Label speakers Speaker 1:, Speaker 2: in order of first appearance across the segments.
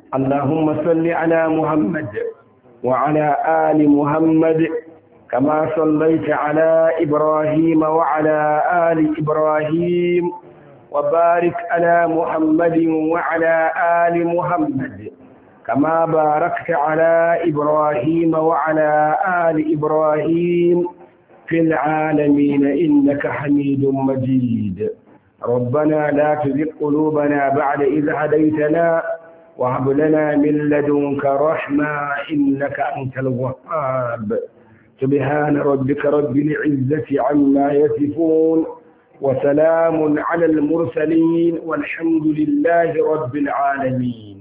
Speaker 1: اللهم صل على محمد وعلى آل محمد كما صليت على إبراهيم وعلى آل إبراهيم وبارك على محمد وعلى آل محمد كما باركت على إبراهيم وعلى آل إبراهيم في العالمين إنك حميد مجيد ربنا لا تزغ قلوبنا بعد إذ هديتنا وهب لنا من لدنك رحمة إنك أنت الوهاب سبحان ربك رب العزة عما يصفون وسلام على المرسلين والحمد لله رب العالمين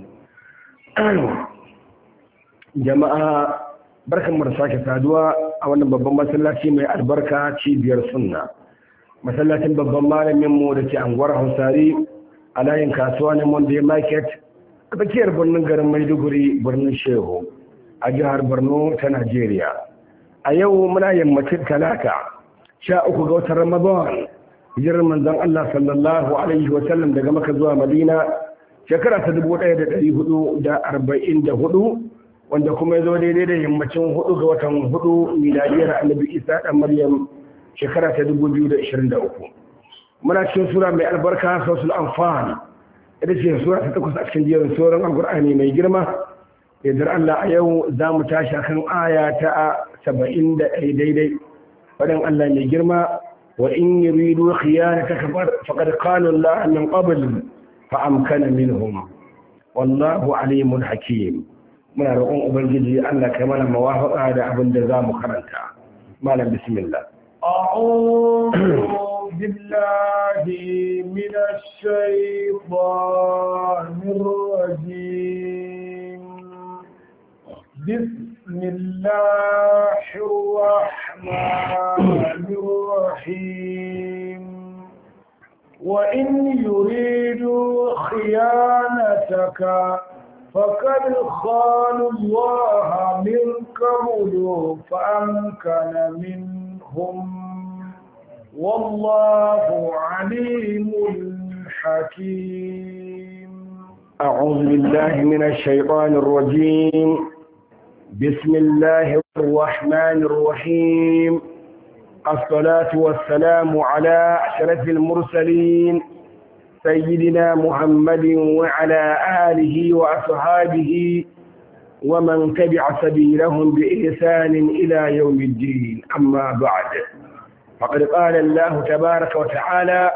Speaker 1: جماعة بركة مرساك سادوا أولا بابا مسلاتي من البركة cibiyar sunna masallacin babban malamin mu da ke anguwar hausari a layin kasuwa na monday market a tsakiyar birnin garin maiduguri birnin shehu a jihar borno ta najeriya a yau muna yammacin talata sha uku ga watan ramadan hijirar manzon allah sallallahu alaihi wasallam daga maka zuwa madina shekara ta dubu ɗaya da ɗari hudu da arba'in da hudu wanda kuma ya zo daidai da yammacin hudu ga watan hudu miladiyar annabi isa ɗan maryam shekara ta dubu biyu da ishirin da uku muna cikin sura mai albarka sosul amfani ita ce sura ta takwas a cikin jerin sauran alkur'ani mai girma yadda allah a yau za mu tashi kan aya ta saba'in da ɗaya daidai faɗin allah mai girma wa in yuridu khiyanataka faqad qala allah min qabl فأمكن منهم والله عليم حكيم muna roƙon ubangiji Allah kai mana mawafaqa da abin da za mu karanta malam bismillah
Speaker 2: أعوذ بالله من الشيطان الرجيم بسم الله الرحمن الرحيم وإن يريدوا خيانتك فقد خانوا الله من قبل فأمكن منهم والله عليم حكيم
Speaker 1: أعوذ بالله من الشيطان الرجيم بسم الله الرحمن الرحيم الصلاة والسلام على أشرف المرسلين سيدنا محمد وعلى آله وأصحابه ومن تبع سبيلهم بإحسان إلى يوم الدين أما بعد فقد قال الله تبارك وتعالى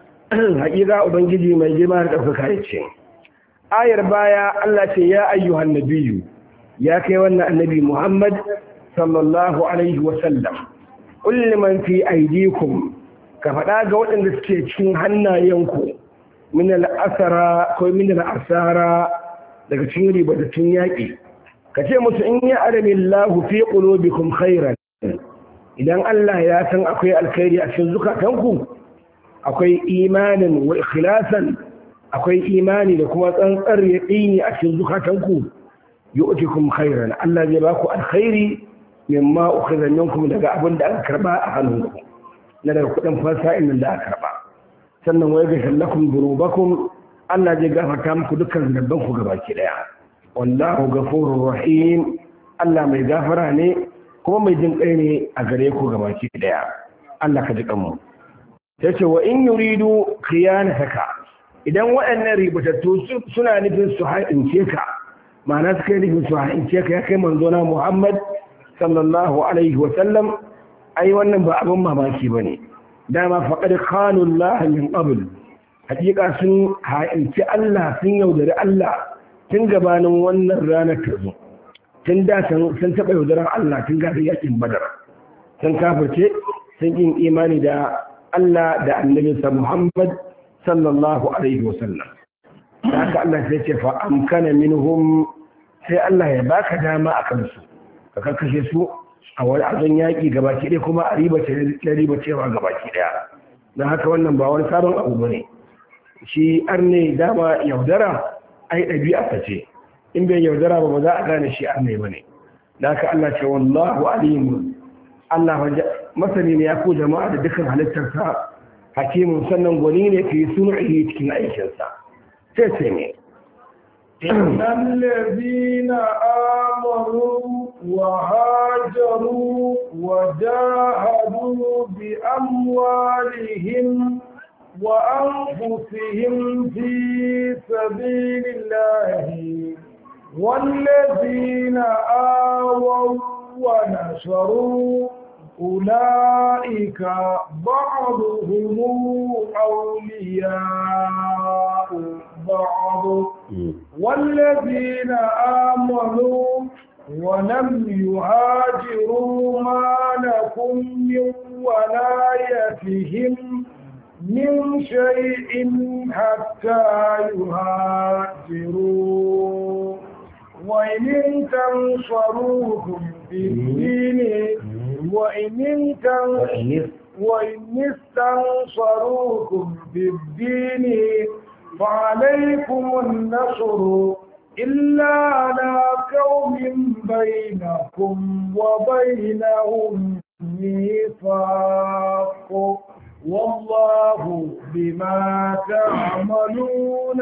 Speaker 1: حقيقة أبنجي من جمال أفكارتين آية بايا التي يا أيها النبي يا كيوانا النبي محمد صلى الله عليه وسلم kulli man fi aidikum ka faɗa ga waɗanda suke cikin hannayenku min al'asara ko min al'asara daga cikin ribatattun yaƙi ka ce musu in ya arami lahu fi qulubikum khairan idan Allah ya san akwai alkhairi a cikin zukatanku akwai imanin wa ikhlasan akwai imani da kuma tsantsar yaqini a cikin zukatanku yu'tikum khairan Allah zai baku alkhairi mimma ukhidha minkum daga abin da aka karba a hannunku na daga kudin fasa'in nan da aka karba sannan wai ga shallakum dhunubakum Allah zai gafarta muku dukkan zunuban ku gabaki daya wallahu ghafurur rahim Allah mai gafara ne kuma mai jin kai ne a gare ku gabaki daya Allah ka ji kanmu sai ce wa in yuridu khiyanataka idan waɗannan ribatattu suna nufin su ha'ince ka ma'ana suka yi nufin su ha'ince ka ya kai manzo na Muhammad sallallahu alaihi wasallam ai wannan ba abin mamaki ba ne dama faƙar kanun lahamin ƙabul hakika sun ha'inci Allah sun yaudari Allah tun gabanin wannan ranar ta zo tun da sun taɓa yaudarar Allah tun gasa yakin badar sun kafirce sun yin imani da Allah da annabinsa Muhammad sallallahu alaihi wasallam da haka Allah sai ce fa amkana minhum sai Allah ya baka dama a kansu ka karkashe su a wani azon yaƙi gabaki ɗaya kuma a riba cewa gabaki ɗaya don haka wannan ba wani sabon abu ba ne shi arne dama yaudara ai ɗabi'a ta ce in bai yaudara ba ba za a gane shi arne ba ne da haka Allah ce wallahu alimu Allah masani ne ya ko jama'a da dukkan halittarsa hakimun sannan gwani ne fi sun'ihi cikin aikinsa sai sai ne
Speaker 2: إن الذين آمنوا وهاجروا وجاهدوا بأموالهم وأنفسهم في سبيل الله والذين آووا ونشروا أولئك بعضهم أولياء بعض والذين آمنوا ولم يهاجروا ما لكم من ولايتهم من شيء حتى يهاجروا وإن تنصروهم في الدين وإن وإن استنصروكم في الدين فعليكم النصر إلا على قوم بينكم وبينهم ميثاق والله بما تعملون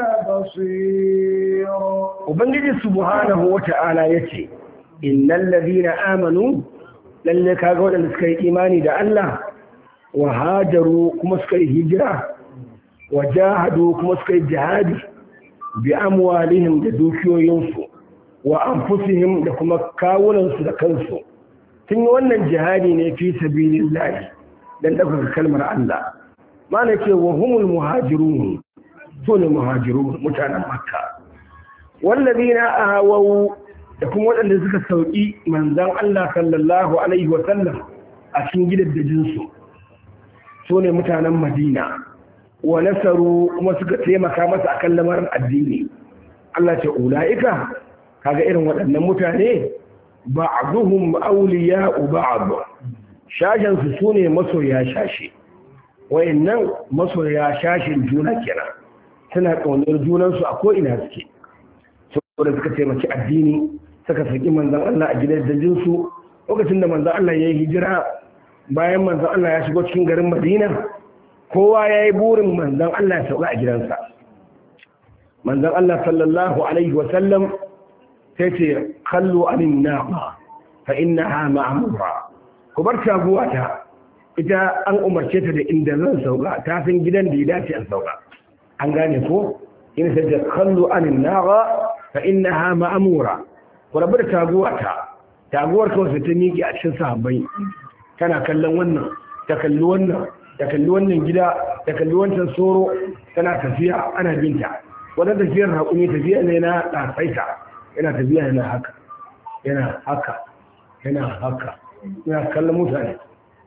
Speaker 2: بصير
Speaker 1: ubangiji subhanahu wata'ala yace innal ladina amanu lalle kaga wadanda suka yi imani da Allah wa hajaru kuma suka yi hijira wa jahadu kuma suka yi jihadi bi amwalihim da dukiyoyinsu wa anfusihim da kuma kawunansu da kansu sun yi wannan jihadi ne fi sabilillahi dan ɗaukaka kalmar Allah mana ce wa humul muhajirun su ne muhajirun mutanen makka wallazina ahawau da kuma waɗanda suka sauki manzon Allah sallallahu alaihi wa sallam a cikin gidaddajin su su ne mutanen Madina wa nasaru kuma suka taimaka masa akan lamarin addini Allah ce ulaika kaga irin waɗannan mutane ba'duhum awliya'u ba'd shashin su sune masoya shashi wayannan masoya shashin juna kenan suna kaunar junansu a ko ina suke saboda suka taimaki addini suka saki manzon Allah a gidan dajinsu lokacin da manzon Allah ya yi hijira bayan manzon Allah ya shigo cikin garin Madina kowa ya yi burin manzon Allah ya sauka a gidansa manzon Allah sallallahu alaihi wasallam sai ce kallu anin naqa fa innaha ma'mura ku bar taguwa ta ita an umarce ta da inda zan sauka ta san gidan da ya dace an sauka an gane ko ina sai ta kallu anin naqa fa innaha ma'mura ku rabu da taguwa ta taguwar kawai ta miƙe a cikin sahabbai tana kallon wannan ta kalli wannan ta kalli wannan gida ta kalli wancan soro tana tafiya ana binta wannan tafiyar haƙumi tafiya ne na ɗasaita yana tafiya yana haka yana haka yana haka yana kallon mutane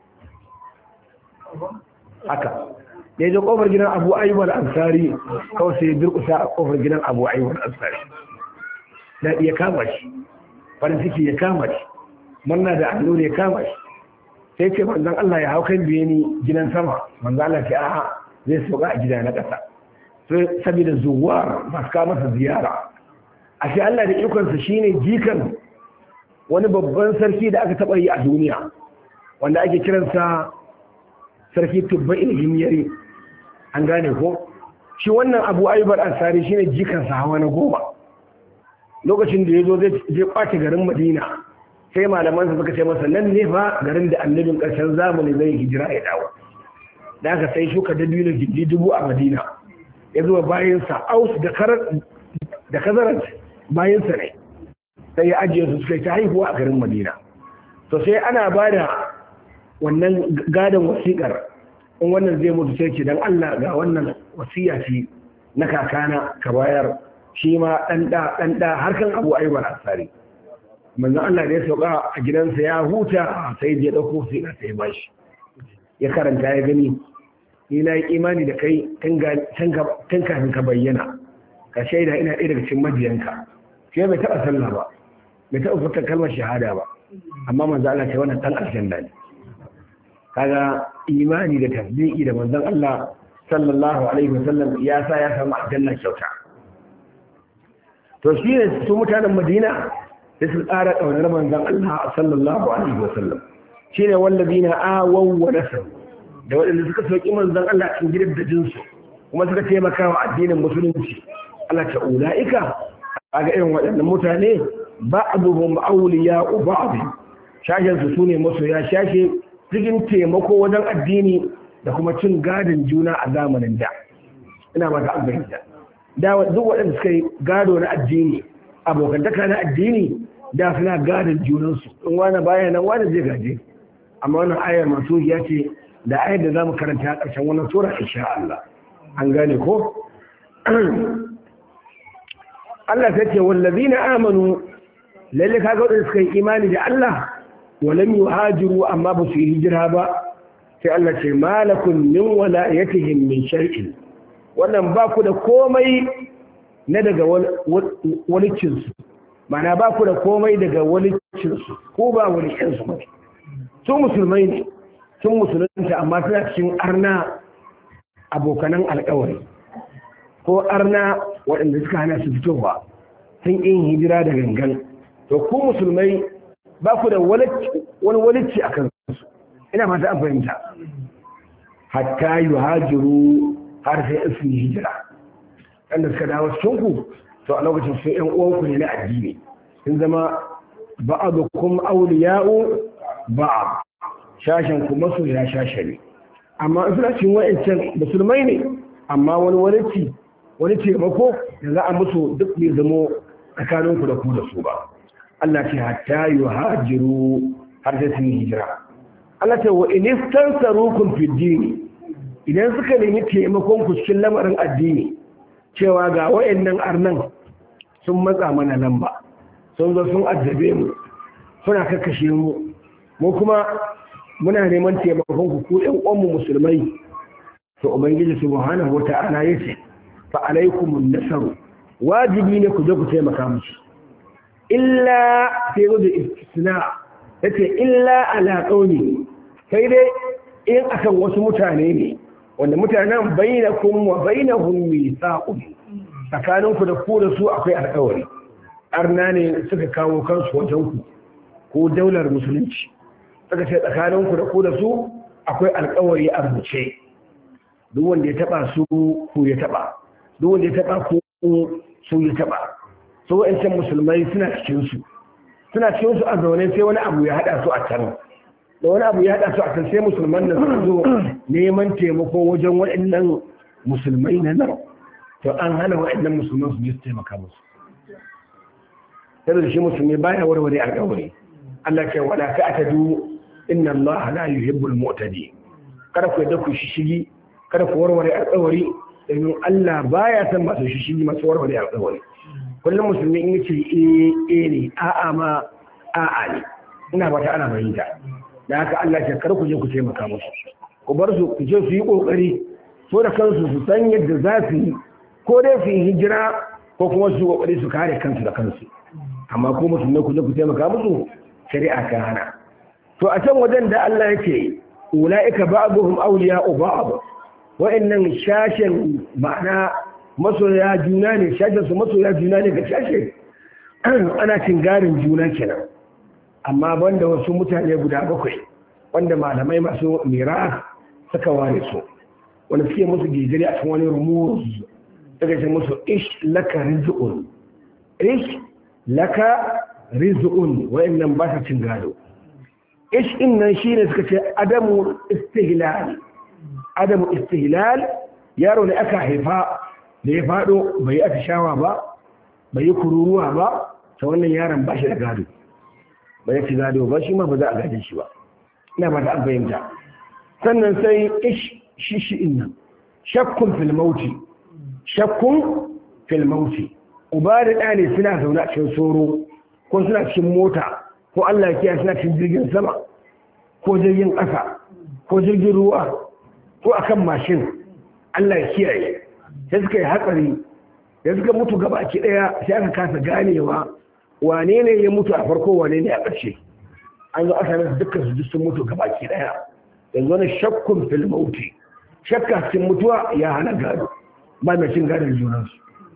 Speaker 1: haka da ya je ƙofar gidan abu ayyubar ansari kawai sai ya durƙusa a ƙofar gidan abu ayyubar ansari daɗi ya kama shi farin ciki ya kama shi murna da allura ya kama shi sai ce manzan Allah ya hau kan biye ni gidan sama manzan Allah ce a'a zai sauka a gida na ƙasa sai saboda zuwa masu kawo masa ziyara a shi Allah da ikonsa shine jikan wani babban sarki da aka taɓa yi a duniya wanda ake kiransa sarki tubba ilhimiyari an gane ko shi wannan abu ayyubar ansari shine jikansa hawa na goma lokacin da ya zo zai kwace garin madina sai malamansa suka ce masa nan ne fa garin da annabin ƙarshen zamani zai hijira ya dawo da aka sai shuka dabino gindi dubu a madina ya zuwa bayansa aus da kazarar bayansa ne sai ya ajiye su suka yi ta haihuwa a garin madina to sai ana ba da wannan gadon wasiƙar in wannan zai mutu sai ce don allah ga wannan wasiya ce na kakana ka bayar shi ma ɗan ɗa ɗan ɗa har kan abu aibar asari manzon Allah da ya sauka a gidansa ya huta sai ya ɗauko sai ka sai bashi ya karanta ya gani ni na yi imani da kai tun kafin ka bayyana ka shaida ina ɗaya daga cikin majiyanka sai bai taɓa sallah ba bai taɓa furta kalmar shahada ba amma manzon Allah ce wannan ɗan aljanna ne kaga imani da tasdiqi da manzon Allah sallallahu alaihi wasallam ya sa ya samu aljanna kyauta to shi ne su mutanen madina da su tsara ƙaunar manzan Allah sallallahu alaihi wasallam shi ne wallabi na awon wa nasar da waɗanda suka sauƙi manzan Allah cikin gidan da jinsu kuma suka taimaka wa addinin musulunci Allah ta ula'ika kaga irin waɗannan mutane ba'duhum awliya'u ba'd shashen su sune masoya shashe cikin taimako wajen addini da kuma cin gadin juna a zamanin da ina ba ta albayyana da duk waɗanda suka yi gado na addini abokantaka na addini da suna gadin junansu in wani baya nan wani zai gaje amma wannan ayar masu ya ce da ayar da za mu karanta a ƙarshen wannan sura insha Allah an gane ko Allah ta ce wallazina amanu lalle kaga wadanda suka yi imani da Allah walam yuhajiru amma ba su yi hijira ba sai Allah ce malakun min walayatihim min shar'in wannan ba ku da komai na daga walicin su mana ba ku da komai daga walicin su ko ba walicin su ba su musulmai ne sun musulunta amma suna cikin arna abokanan alkawari ko arna waɗanda suka hana su fitowa sun yin hijira da gangan to ku musulmai ba ku da wani walicci a kansu ina fata an fahimta hatta yi hajiru har sai in sun yi hijira wanda suka dawo cikinku to a lokacin sun yan uwanku ne na addini sun zama ba'adukum awliya'u ba'ad shashen ku masoya shashe ne amma in suna cikin wa'ancan musulmai ne amma wani walicci wani taimako da za a musu duk bai zamo tsakaninku da ku da su ba Allah ce hatta yi hajiru har sai sun yi hijira Allah ce wa inistan sarukun fiddini idan suka nemi taimakon ku cikin lamarin addini cewa ga wayannan arnan sun matsa mana nan ba sun zo sun addabe mu suna kakkashe mu mu kuma muna neman taimakon ku ku ɗan uwanmu musulmai to ubangiji subhanahu wata'ala yace fa alaikumun nasaru wajibi ne ku je ku taimaka musu illa sai zo da istisna yace illa ala qauli sai dai in akan wasu mutane ne wanda mutanen bainakum wa bainahum mithaqun tsakanin ku da ku da su akwai alƙawari arna ne suka kawo kansu wajen ku ko daular musulunci suka ce tsakanin ku da ku da su akwai alƙawari a rubuce duk wanda ya taba su ku ya taba duk wanda ya taba ku su ya taba su wa'ancan musulmai suna cikinsu suna cikinsu a zaune sai wani abu ya haɗa su a can da wani abu ya haɗa su a can sai musulman nan su zo neman taimako wajen waɗannan musulmai na nan to an hana waɗannan musulman su je su taimaka musu saboda shi musulmi baya warware alƙawari Allah ce wala ta'tadu inna Allah la yuhibbul mu'tadi kada ku yadda ku shishigi kada ku warware alƙawari domin Allah baya san masu shishigi masu warware alƙawari kullum musulmi in yace eh eh ne a'a ma a'a ne ina fata ana fahimta da haka Allah ya kar ku je ku taimaka musu ku bar su ku je su yi kokari so da kansu su san yadda za su yi ko dai su yi hijira ko kuma su kokari su kare kansu da kansu amma ko musulmai ku je ku taimaka musu shari'a ta hana to a can wajen da Allah yake ulaika ba'dhum awliya'u ba'd wa'annan shashin ma'ana masoya juna ne shashin su masoya juna ne ga shashe ana cin garin juna kenan amma banda wasu mutane guda bakwai wanda malamai masu mira suka ware su wanda suke musu gijiri a cikin wani rumuz daga ce musu ish laka rizqun ish laka rizqun wa'annan ba sa cin gado ish din nan shine suka ce adamu istihlal adamu istihlal yaro ne aka haifa da ya fado bai yi atishawa ba bai yi kururuwa ba ta wannan yaron ba shi da gado ba ya ci gado ba shi ma ba za a gaje shi ba ina ba ta an fahimta sannan sai ish shishi nan shakkun filmauti shakkun filmauti uba da ɗa ne suna zaune a cikin soro ko suna cikin mota ko Allah ya kiyaye suna cikin jirgin sama ko jirgin ƙasa ko jirgin ruwa ko akan mashin Allah ya kiyaye sai suka yi hatsari da suka mutu gaba ki ɗaya sai aka kasa ganewa wane ne ya mutu a farko wane ne a ƙarshe an zo aka nasu dukkan su sun mutu gaba ki ɗaya yanzu wani shakkun fil mauti shakka cikin mutuwa ya hana gado ba mai cin gadon junansu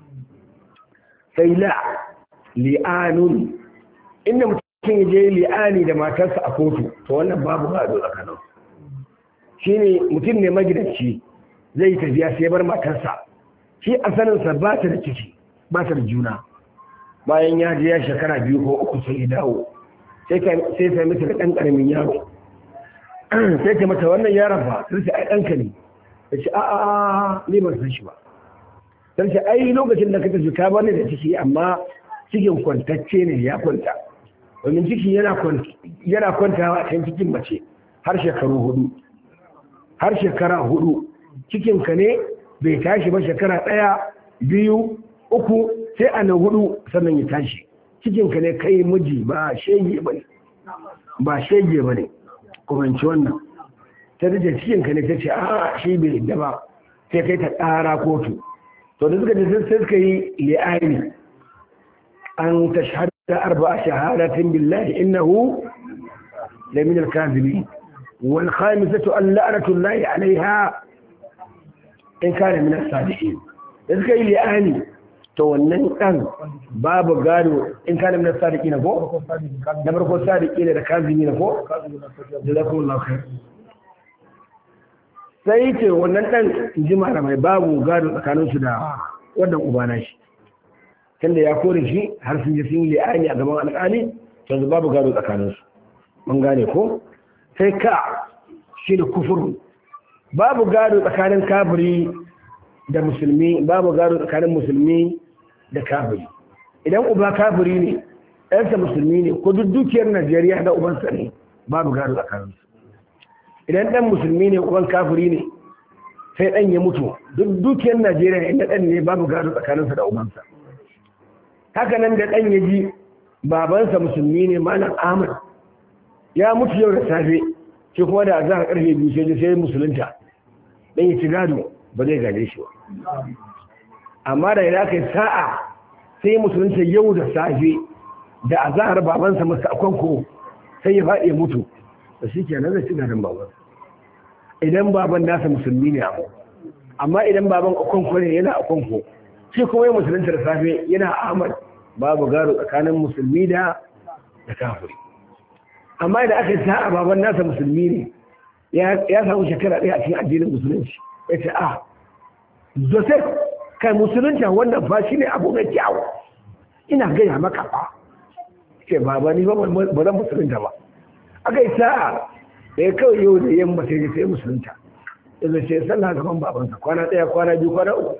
Speaker 1: sai la li'anun inda mutum ya je li'ani da matarsa a kotu to wannan babu gado tsakanin shine mutum ne magidanci zai tafiya sai bar matarsa shi a saninsa ba ta da ciki ba ta da juna bayan ya je ya shekara biyu ko uku sai ya dawo sai sai mata da ɗan ƙaramin yaro sai ta mata wannan yaron ba sai ai ɗanka ne ta ce a'a ni ban san shi ba ta ce ai lokacin da ka tafi ka bani da ciki amma cikin kwantacce ne ya kwanta domin ciki yana kwantawa a kan cikin mace har shekaru hudu har shekara hudu cikinka ne bai tashi ba shekara ɗaya biyu uku sai a na hudu sannan ya tashi cikinka ne kai miji ba shege ba ne ba shege ba ne kumanci wannan ta dace cikinka ne ta ce a shi bai yadda ba sai kai ta ƙara kotu to da suka ce sai suka yi li'ani an ta shahada arba shahadatin billahi innahu la min al-kadhibin wal khamisatu an la'natullahi alaiha in kana min as-sadiqin da suka yi li'ani to wannan ɗan babu gado in kana min sadiki na ko na farko sadiki ne da kazimi na ko jazakumullahu khair sai ce wannan ɗan ji malamai babu gado tsakanin su da wannan ubana shi tunda ya kore shi har sun ji sun yi li'ani a gaban alƙali yanzu babu gado tsakanin su mun gane ko sai ka shi da kufuru babu gado tsakanin kafiri da musulmi babu gado tsakanin musulmi da kafiri idan uba kafiri ne ɗansa musulmi ne ko duk dukiyar najeriya da ubansa ne babu gado tsakaninsu idan ɗan musulmi ne uban kafiri ne sai ɗan ya mutu duk dukiyar najeriya inda ɗan ne babu gado tsakaninsa da ubansa haka nan da ɗan ya ji babansa musulmi ne malam ahmad ya mutu yau da safe shi kuma da za a ƙarfe biyu sai sai musulunta ɗan ya ci gado ba zai gaje shi ba amma da idan aka yi sa'a sai musulunta yau da safe da a zahar babansa masu akwanko sai ya faɗi ya mutu da shi ke nan zai ci gadon baban idan baban nasa musulmi ne abu amma idan baban akwanko ne yana akwanko shi kuma yi musulunta da safe yana ahmad babu gado tsakanin musulmi da da kafiri amma idan aka yi sa'a baban nasa musulmi ne ya samu shekara ɗaya a cikin addinin musulunci ya ce a joseph kai musulunta wannan fa shi ne abu mai kyawu ina gaya maka ba ce baba ni ba ba zan musulunta ba aka yi sa'a da ya kawai yau da yamma sai sai musulunta yanzu ce sallah gaban babansa kwana ɗaya kwana biyu kwana uku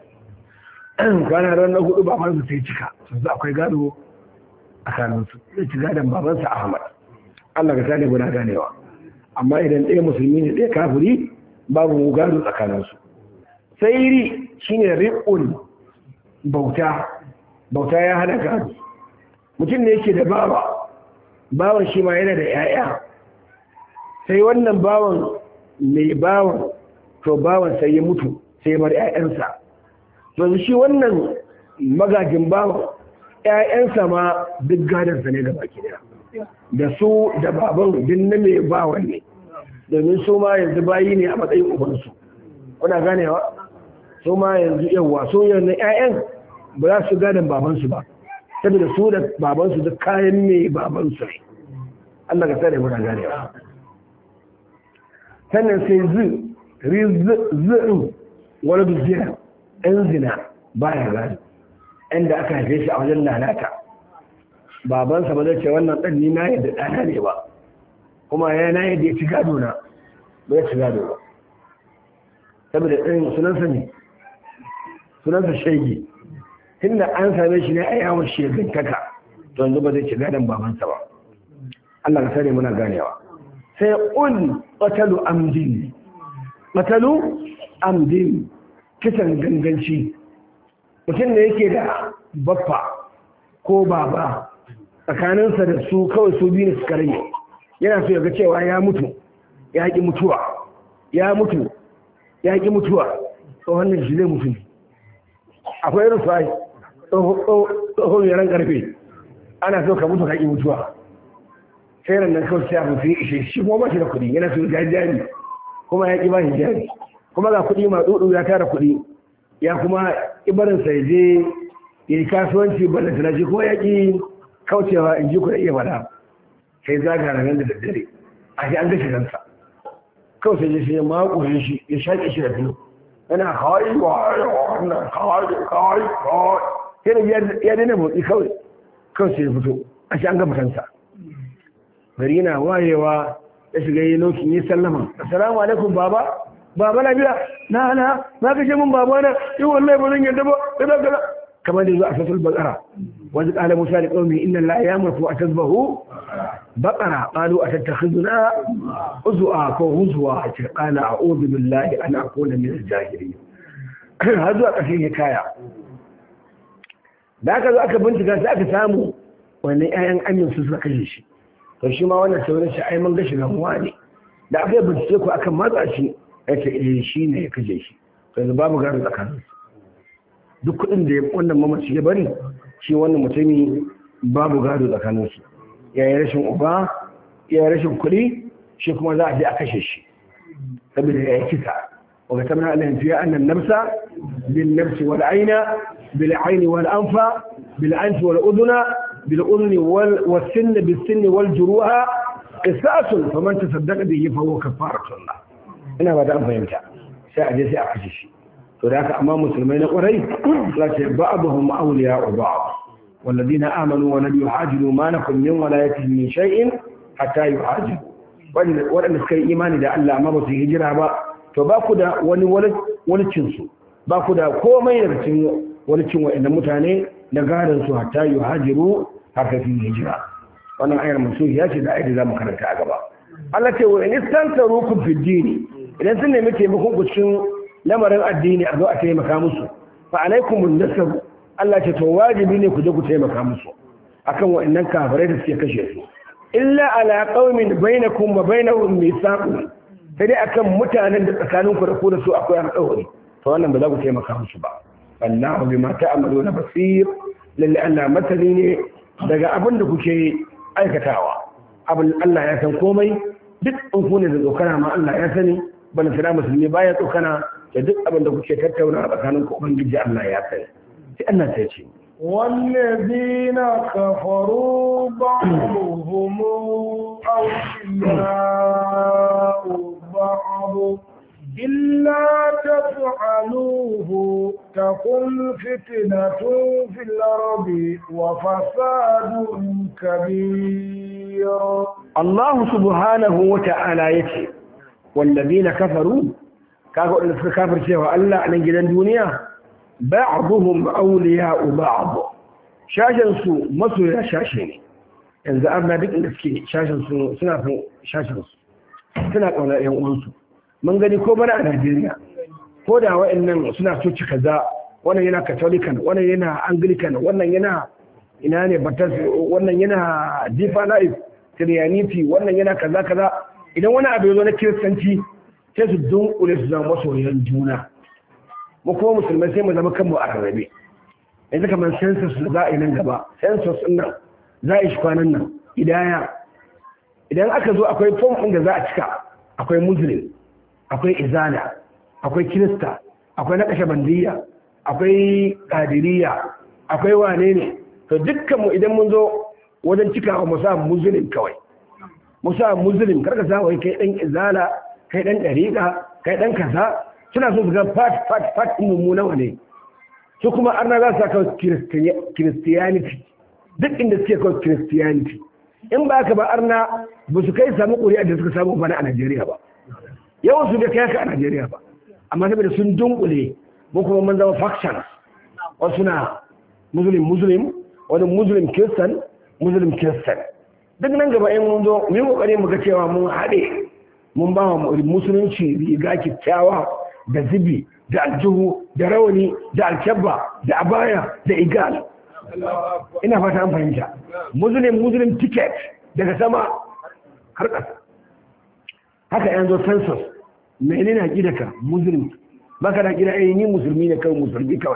Speaker 1: kwana ran na hudu babansa sai cika su akwai gado a kanunsu zai ci gadon babansa ahmad allah ka sani guda ganewa amma idan ɗaya musulmi ne ɗaya kafiri babu gado tsakaninsu sai ri shine riƙun bauta bauta ya hana gado mutum ne yake da bawa bawan shi ma yana da 'ya'ya sai wannan bawan mai bawan to bawan sai ya mutu sai bar 'ya'yansa to shi wannan magajin bawan 'ya'yansa ma duk gadarsa ne da baki daya da su da baban din na mai bawan ne domin su ma yanzu bayi ne a matsayin ubansu kuna ganewa su ma yanzu yawa su yanzu 'ya'yan ba za su gadon babansu ba saboda su da babansu duk kayan mai babansu ne Allah ka tsare muna ganewa sannan sai zu rizin wani duzina ɗan zina baya gado inda aka haife shi a wajen lalata babansa ba zai ce wannan ɗan ni na yadda ɗana ne ba kuma ya na yadda ya ci gado na ba ya ci gado ba saboda ɗin sunansa ne sunansa shege tunda an same shi ne a yawon shegantaka to yanzu ba zai ci gadon babansa ba Allah ka sani muna ganewa sai un qatalu amdin qatalu amdin kisan ganganci mutum ne yake da baffa ko baba tsakaninsa da su kawai su biyu ne suka rage yana so ya ga cewa ya mutu ya ƙi mutuwa ya mutu ya ƙi mutuwa tsohon ne shi zai mutu ne akwai irin sai tsohon yaran karfe ana so ka mutu ka ƙi mutuwa sai ran nan kawai sai abu sai ishe shi kuma ba shi da kuɗi yana so ya jari kuma ya ƙi ba shi jari kuma ga kuɗi ma dudu ya tara kuɗi ya kuma ibarin sai je ya yi kasuwanci balla tana shi kuma ya ƙi kaucewa in ji kuɗi iya bada sai zaga nan da daddare a shi an gashi ransa kawai sai je sai ya makure shi ya shaƙe shi da biyu yana kawai wannan kawai kawai kawai sai da ya daina motsi kawai kawai sai ya fito a shi an gama kansa gari yana wayewa ya shiga yi lokin yi sallama assalamu alaikum baba baba na biya na na na kashe mun baba na yi wallahi ba zan yadda ba kaza kaza kamar da zuwa a fasul bakara wani kala musa da qaumi inna la ya'muru a tasbahu baqara qalu atattakhizuna uzwa ko huzwa ce qala a'udhu billahi an akuna min al-jahilin har zuwa ƙarshen ya kaya da aka zo aka bincika sai aka samu wannan 'ya'yan amin su suka kashe shi to shi ma wannan sauran shi ai mun ga shi gamuwa ne da aka yi bincike ku akan matsa shi ya ce eh shi ne ya kashe shi to yanzu babu gado tsakanin duk kuɗin da wannan mamaci ya bari shi wannan mutumi babu gado tsakanin su ya yi rashin uba ya yi rashin kuɗi shi kuma za a je a kashe shi saboda ya yi kisa وكتبنا عليهم فيها أن النفس بالنفس والعين بالعين والأنف بالأنف والأذن بالأذن والسن بالسن والجروح قصاص فمن تصدق به فهو كفارة الله أنا بعد أن فهمت سأجي سأحشش فذاك أمام مسلمين قريب لكن بعضهم أولياء بعض والذين آمنوا ولم يحاجروا ما لكم من ولايتهم من شيء حتى يحاجروا وأن سكي إيماني دا ألا ما بس هجرها بقى to ba ku da wani walicinsu ba ku da komai daga cikin walicin wa'anda mutane na gadon su hatta yi hajiru haka fi hijira wannan ayar masu ya ce da ayar za mu karanta a gaba Allah ce wa in istanta rukun fiddini idan sun nemi taimakon ku cikin lamarin addini a zo a taimaka musu fa alaikum nasab Allah ce to wajibi ne ku je ku taimaka musu akan wa'annan kafirai da suke kashe su illa ala qaumin bainakum wa bainahum mithaqun sai dai akan mutanen da tsakanin ku da ku da su akwai alƙawari to wannan ba za ku taimaka musu ba wallahu bima ta'maluna basir lalle Allah masani ne daga abin da kuke aikatawa abin Allah ya san komai duk in ku ne da tsokana ma Allah ya sani bana sana musulmi baya tsokana da duk abin da kuke tattauna a tsakanin ku ubangiji Allah ya sani sai Allah ta ce
Speaker 2: والذين كفروا بعضهم أولياء بعض إلا تفعلوه تكن فتنة في الأرض وفساد كبير
Speaker 1: الله سبحانه وتعالى يتي والذين كفروا كافر ان كافر cewa Allah a nan gidan duniya ba'dhum awliya'u ba'd shashin su masoya shashe ne yanzu arna duk inda suke shashin su suna son shashin su suna kauna yan uwansu mun gani ko bana a Najeriya ko da wa'annan suna coci kaza wannan yana katolikan wannan yana anglican wannan yana ina ne batas wannan yana deeper life christianity wannan yana kaza kaza idan wani abu ya zo na kiristanci sai su dunkule su zama masoyan juna mu kuma musulmai sai mu zama kanmu a rarrabe yanzu kamar census da za a yi nan gaba census din nan za a yi shi kwanan nan idaya idan aka zo akwai form ɗin da za a cika akwai muslim akwai izala akwai kirista akwai na kashe bandiya akwai kadiriya akwai wane ne to dukkanmu idan mun zo wajen cikawa mu sa muslim kawai mu sa muslim karka sa wai kai dan izala kai dan dariqa kai dan kaza suna so su ga fat fat fat mu nawa ne su kuma arna za su saka christianity duk inda suke kawai christianity in ba ka ba arna ba su kai samu ƙuri'a da suka samu bana a Najeriya ba yawan su da kai ka a Najeriya ba amma saboda sun dunkule mu kuma mun zama factions wasu na muslim muslim wani muslim christian muslim christian duk nan gaba in mun zo mu yi kokari mu ga cewa mun haɗe mun ba wa musulunci riga kyakkyawa da zibi da aljihu da rawani da alkyabba da abaya da igal ina fata an fahimta muslim muslim ticket daga sama har ƙasa haka yan zo census menene haƙidaka muslim baka da haƙida ai ni musulmi ne kawai musulmi kawai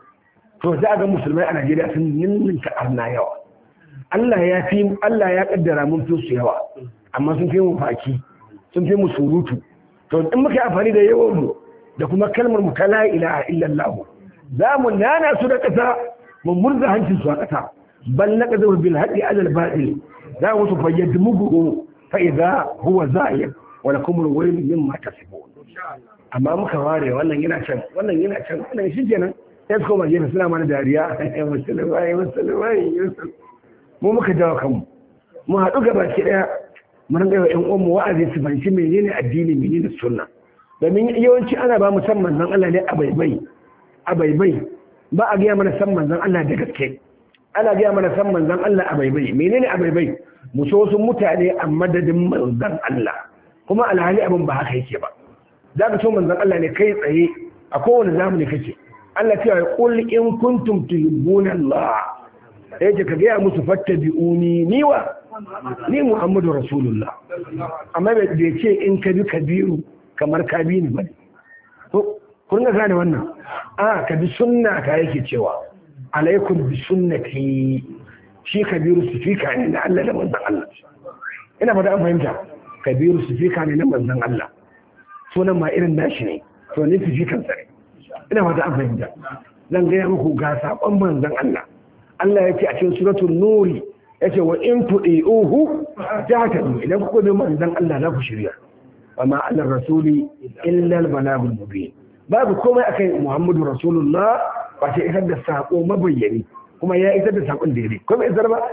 Speaker 1: to za a ga musulmai a Najeriya sun ninninka arna yawa Allah ya fi Allah ya kaddara mun fi su yawa amma sun fi mu faki sun fi mu surutu to in muka amfani da yawan mu da kuma kalmar mu ta la ilaha illallah za mu nana su da ƙasa mun murza hancin su a ƙasa bal naqdu bil haqi ala al batil za mu su fayyad mugu fa idza huwa zahir wa lakum al wayl mimma tasifun amma muka ware wannan yana can wannan yana can wannan shi kenan sai su koma gefe suna mana dariya musulmai musulmai mu muka jawo kanmu mu haɗu gaba ki ɗaya mu rinka yi wa ƴan uwanmu wa'azi su fahimci menene addini menene sunna domin yawanci ana ba mu san manzon Allah ne a baibai a baibai ba a gaya mana san manzon Allah da gaske ana gaya mana san manzon Allah a baibai menene a baibai mu so wasu mutane a madadin manzon Allah kuma alhali abin ba haka yake ba za ka so manzon Allah ne kai tsaye a kowane zamani kake Allah cewa ya qul in kuntum tuhibbuna Allah yace ka gaya musu fattabi'uni ni wa ni Muhammadu Rasulullah amma bai ce in ka bi kabiru kamar ka bi ni bane to kun ga gane wannan a ka bi sunna ka yake cewa alaikum bi sunnati shi kabiru sufika ne na Allah da manzon Allah ina fata an fahimta kabiru sufika ne na manzon Allah sunan ma irin nashi ne to ne sufikan sa ne ina fata an fahimta zan gaya muku ga sakon manzon Allah Allah yake a cikin suratul nuri yace wa in tudiuhu tahtadu idan kuka bi manzon Allah za ku shirya wa ma ala rasuli illa al balagul mubin babu komai akai Muhammadu Rasulullah ba sai isar da sako mabayyani kuma ya isar da sakon daidai kuma isar ba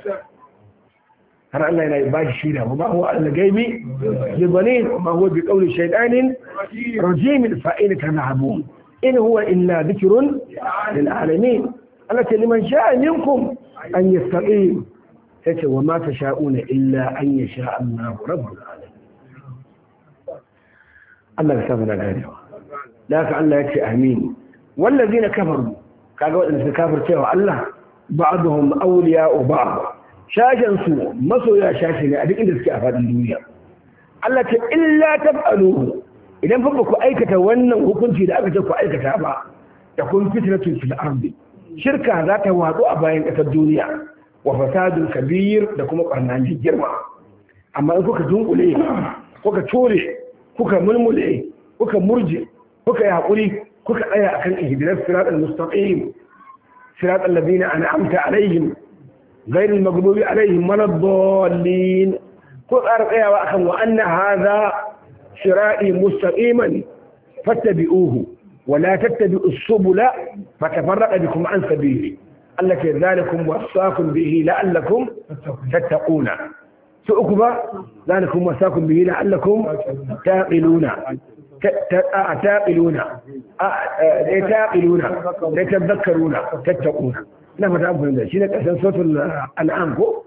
Speaker 1: har Allah yana ba shi shida ba huwa al-gaibi bi dhalil ma huwa bi qawli shaytanin rajim fa'in tanhabun in huwa illa dhikrun lil alamin Allah ce liman sha'a minkum an yastaqim sai wa ma tasha'una illa an yasha Allah rabbul alamin Allah ya samu da ganewa da haka Allah ya ce amin wallazina kafaru kaga wadanda suka kafircewa Allah ba'dhum awliya'u ba'd shashen su masoya shashi ne a duk inda suke a fadin duniya Allah ce illa taf'aluhu idan fa ku aikata wannan hukunci da aka ce ku aikata ba da kun fitnatun fil ardi shirka za ta watsu a bayan ƙasar duniya wa fasadun kabir da kuma ɓarnani girma amma in kuka dunkule kuka ture kuka mulmule kuka murje kuka yi haƙuri kuka tsaya akan ihdinas siratal mustaqim siratal ladina an'amta alaihim غير المغضوب عليهم ولا الضالين ko tsara tsayawa akan wa anna hadha shira'i mustaqiman fattabi'uhu wa la tattabi'us subula fatafarraqa bikum an sabili allati dhalikum wasaqakum bihi la'allakum tattaquna su uku ba dhalikum wasaqakum bihi la'allakum taqiluna taqiluna taqiluna tadhakkaruna tattaquna ina fata abu da shi ne ƙarshen sautul al'am ko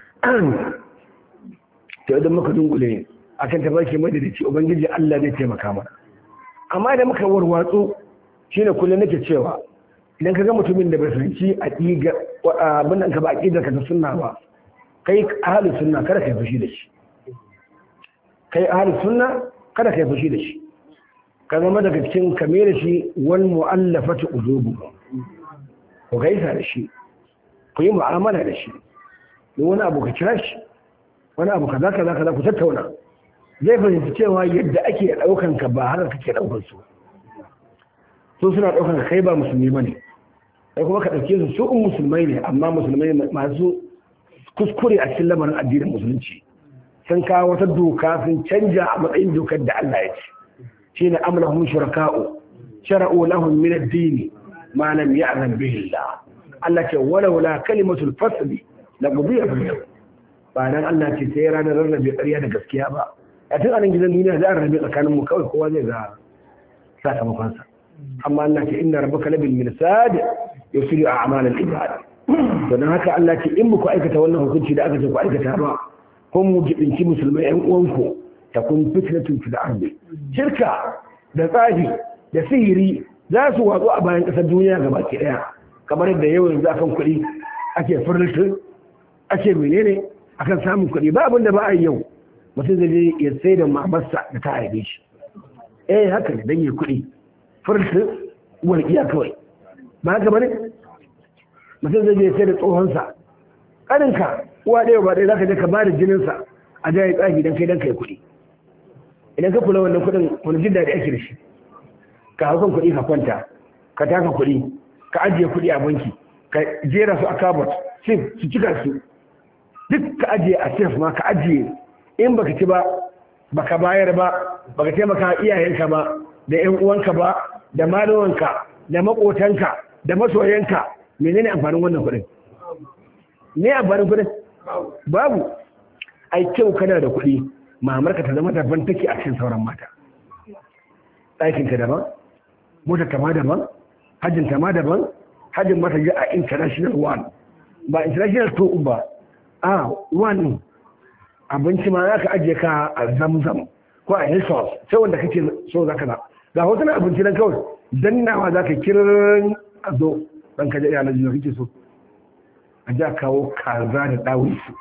Speaker 1: to idan muka dungule a kan tafarki madadici ubangiji Allah zai taimaka mana amma idan muka warwatsu shi ne kullum nake cewa idan ka ga mutumin da bai fahimci a ɗiga abin da ka ba a ƙidar ka ta sunna ba kai ahalin sunna kada ka yi fushi da shi kai ahalin sunna kada ka yi fushi da shi ka zama daga cikin kame da shi wal mu'allafatu qulubu ku gaisa da shi ku yi mu'amala da shi don wani abu ka kira shi wani abu kaza kaza kaza ku tattauna zai fahimci cewa yadda ake daukan ka ba har kake daukan su su suna daukan kai ba musulmi bane sai kuma ka dauke su su in musulmai ne amma musulmai masu kuskure a cikin lamarin addinin musulunci sun kawo wata doka sun canja a matsayin dokar da Allah ya ce shine amlahum shuraka'u shara'u lahum min ad-din ما لم يعلم به الله Allah ce walaula kalimatul fasli la gudiya bil ba dan Allah ce sai ranar rarrabe ƙarya da gaskiya ba a tun anan gidan duniya za a rarrabe tsakanin mu kawai kowa zai ga sakamakon sa amma Allah ce inna rabbaka labil mirsad yusiru a'mal al ibad to dan haka Allah ce in muku aikata wannan hukunci da aka ce ku aikata ba ko mu jibinci musulmai ƴan uwanku takun fitnatun fil ardi shirka da tsafi da sihiri za su watsu a bayan ƙasar duniya gaba ke ɗaya kamar yadda yau yanzu akan kuɗi ake furnitin ake menene akan samun kuɗi ba abin da ba a yi yau mutum zai je ya sai da mamarsa da ta haife shi eh haka ne dan yi kuɗi furnitin walƙiya kawai ba haka ba ne mutum zai je ya sai da tsohonsa ƙaninka uwa ɗaya ba ɗaya za ka je ka ba da jininsa a jaye tsaki don kai don kai kuɗi idan ka kula wannan kuɗin wani jin daɗi ake da shi ka haukan kuɗi ka kwanta ka taka kuɗi ka ajiye kuɗi a banki ka jera su a kabot sif su cika su duk ka ajiye a sif ma ka ajiye in baka ci ba baka bayar ba baka taimaka iyayenka ba da yan uwanka ba da malamanka da makotanka da masoyanka menene amfanin wannan kuɗin ne a barin kudin babu ai kyau kana da kuɗi mamarka ta zama daban take a cikin sauran mata ɗakinka daban motar ta ma daban hajjin ta ma daban hajjin mata ji a international one ba international two ba a one abinci ma za ka ajiye ka a zamzam ko a hilsos sai wanda kake so za ka na ga hotunan abinci nan kawai dannawa za ka kirin a zo ɗan kaje yana jiya kake so a ji a kawo kaza da ɗawun su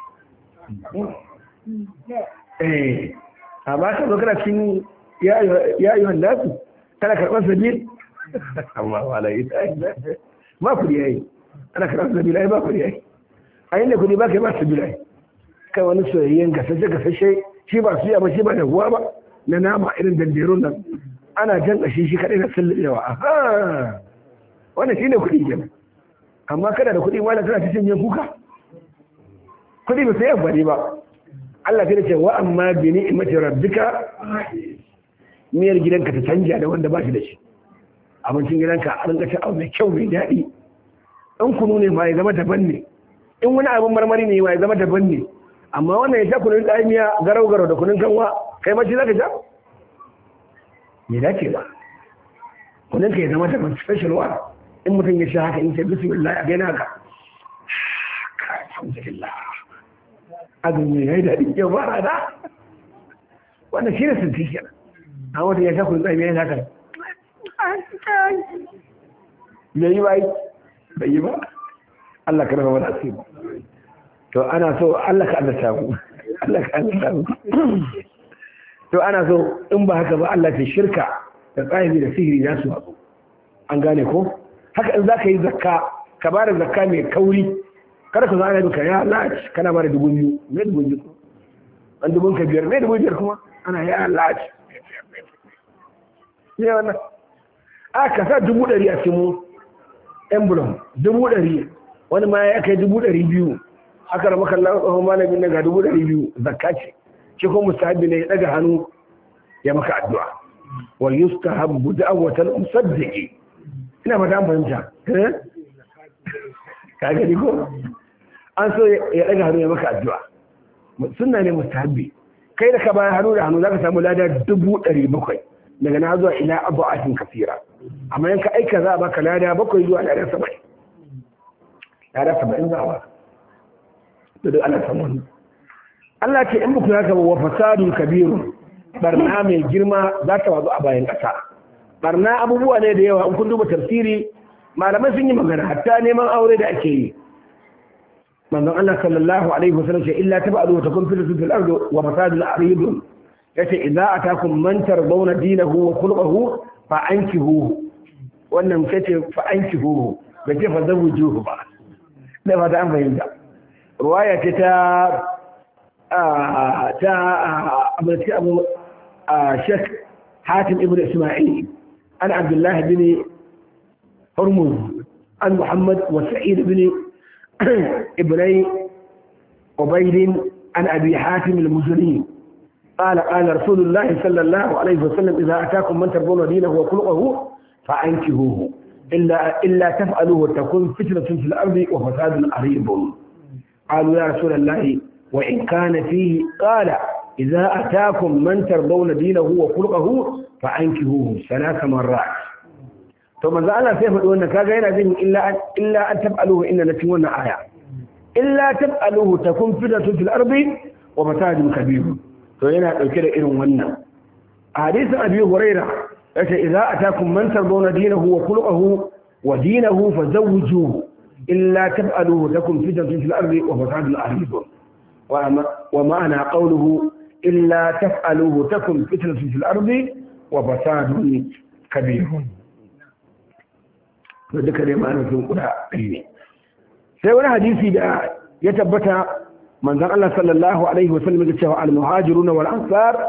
Speaker 1: eh a ba ka zo kana cikin ya yi wanda su kana karɓar sabil amma wala yi ma kudi yayi ana karɓar sabil ai ba kudi yayi a yin da kudi ba ka yi ba sabil ai kai wani soyayyen gasashe gasashe shi ba su ba shi ba da ruwa ba na nama irin danderun nan ana jan ƙashi shi kaɗai na sulluɓewa aha wannan shi ne kuɗi kenan amma kada da kuɗi wala tana cikin yin kuka kuɗi ba sai amfani ba Allah ta ce wa amma bi ni'mati rabbika miyar gidanka ta canja da wanda ba shi da shi abincin gidanka a rinka ci abu mai kyau mai daɗi in kunu ne ma ya zama daban ne in wani abin marmari ne ma ya zama daban ne amma wannan ya sha kunun tsamiya garau garau da kunun kanwa kai mace za ka sha me dace ba kunun ka ya zama daban special one in mutum ya sha haka in sai bismillah a gaina haka alhamdulillah azumi ya yi daɗi yau ba rana wannan shi ne sun fi kenan a wata ya sha kunun tsamiya ya haka me yi ba yi bai yi ba Allah ka raba wani asiri to ana so Allah ka Allah samu Allah ka Allah samu to ana so in ba haka ba Allah ke shirka da tsayi da sihiri za su haɗu an gane ko haka in za ka yi zakka ka ba da zakka mai kauri kada ka zana duka ya lati kana ba da dubu biyu me dubu biyu an dubun ka biyar me dubu biyar kuma ana ya lati ne wannan a ka sa dubu ɗari a cikin emblem dubu ɗari wani ma ya kai dubu ɗari biyu aka rama kallon tsohon malamin na ga dubu ɗari biyu zakka ce shi kuma mustahabi ne ya ɗaga hannu ya maka addu'a wa yustahabbu da'watan musaddiqi ina fata an fahimta ka gani ko an so ya ɗaga hannu ya maka addu'a sunna ne mustahabi kai da ka bayan hannu da hannu zaka samu lada dubu ɗari bakwai daga na zuwa ila abu'atin kasira amma yanka aika za a baka lada bakwai zuwa lada saba'in lada saba'in za a baka da duk ana samun Allah ce in muku haka wa fasadun kabirun barna mai girma za ta wazo a bayan ƙasa barna abubuwa ne da yawa in kun duba tafsiri malamai sun yi magana hatta neman aure da ake yi manzon Allah sallallahu alaihi wasallam ce illa tabadu ta kun fil fil ardi wa fasadun aridun yace idza atakum man tardawna dinahu wa khuluquhu fa ankihu wannan kace fa ankihu bai ce fa zawujuhu ba da ba ta an fahimta ruwaya ce ta ta abinci abu a shek hatim ibn ismail an abdullahi bin hormuz an muhammad wa sa'id bin ibnai ubaidin an abi hatim al-muzani قال قال رسول الله صلى الله عليه وسلم إذا أتاكم من ترضون دينه وخلقه فأنكهوه إلا, إلا تفعلوه تكون فتنة في الأرض وفساد عريض قالوا يا رسول الله وإن كان فيه قال إذا أتاكم من ترضون دينه وخلقه فأنكهوه ثلاث مرات ثم ذا الله سيف أن كاغينا ذين إلا أن, إلا أن تفعلوه إن نتمنى آية إلا تفعلوه تكون فتنة في الأرض وفساد كبير فهنا الكلام إلى ونا حديث أبي هريرة إذا أتاكم من ترضون دينه وخلقه ودينه فزوجوه إلا تفعلوه تكن فتنة في الأرض وفساد عريض ومعنى قوله إلا تفعلوه تكن فتنة في الأرض وفساد كبير وذكر ما أنا في القرآن سيونا حديثي دا يتبت من ذا الله صلى الله عليه وسلم يقول المهاجرون والأنصار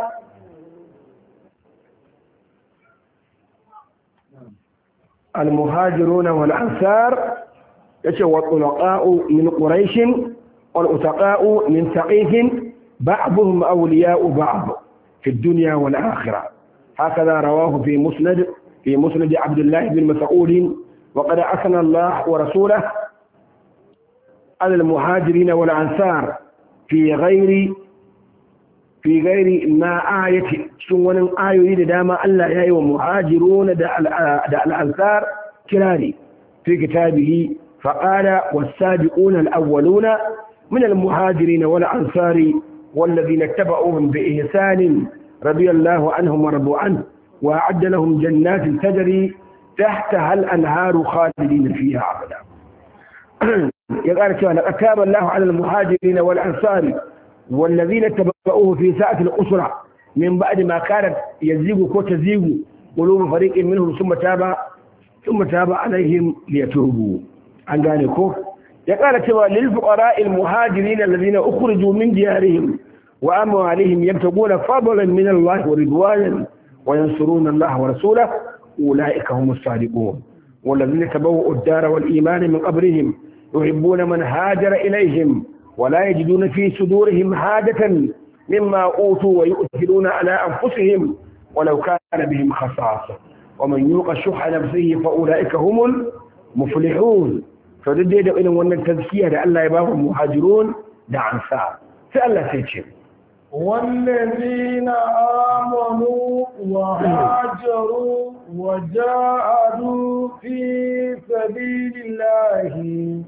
Speaker 1: المهاجرون والأنصار yace wa tulaqa'u min quraish wal utaqa'u min saqif ba'dhum awliya'u ba'd fi ad-dunya wal akhirah هكذا رواه في مسند في مسند عبد الله بن مسعود وقد أثنى الله ورسوله على المهاجرين والأنصار في غير في غير ما آية سنون آية دام ألا يأي ومهاجرون دا الأنصار كراري في كتابه فقال والسابقون الأولون من المهاجرين والأنصار والذين اتبعوهم بإحسان رضي الله عنهم ورضوا عنه وأعد لهم جنات تجري تحتها الأنهار خالدين فيها أبدا يقال كما لقد تاب الله على المهاجرين والأنصار والذين اتبعوه في ساعة الأسرة من بعد ما كانت يزيغ كو تزيغ قلوب فريق منهم ثم تاب ثم تاب عليهم ليتوبوا عن ذلك يقال كما للفقراء المهاجرين الذين أخرجوا من ديارهم وأموالهم يبتغون فضلا من الله ورضوانا وينصرون الله ورسوله أولئك هم الصادقون والذين تبوؤوا الدار والإيمان من قبرهم يحبون من هاجر إليهم ولا يجدون في صدورهم حاجة مما أوتوا ويؤثرون على أنفسهم ولو كان بهم خصاصة ومن يوق شح نفسه فأولئك هم المفلحون فددي da irin wannan tazkiya da Allah ya ba mu muhajirun da ansar sai Allah sai ce
Speaker 2: والذين آمنوا وهاجروا وجاهدوا في سبيل الله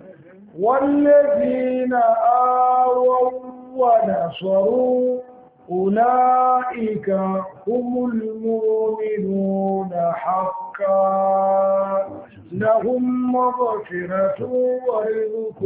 Speaker 2: والذين آووا ونصروا أولئك هم المؤمنون حقا لهم مغفرة ورزق